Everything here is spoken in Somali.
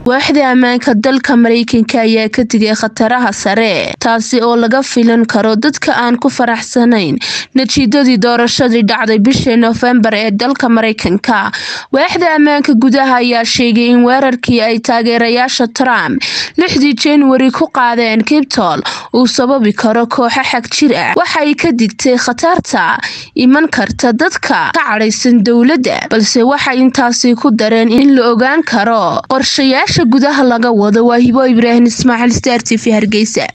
waaxda ammaanka dalka mareykanka ayaa ka digay khataraha sare taasi oo laga filan karo dadka aan ku faraxsanayn natiijadii doorashadii dhacday bishii noofembar ee dalka mareykanka waaxda ammaanka gudaha ayaa sheegay in weerarkii ay taageerayaasha trump lixdii januari ku qaadeen kibtol uu sababi karo kooxo xag jir ah waxay ka digtay khatarta iman karta dadka ka cadhaysan dowladda balse waxay intaasi ku dareen in la ogaan karo qorshayaasha gudaha laga wado waa hibo ibraahim ismaaciil star t v hargeysa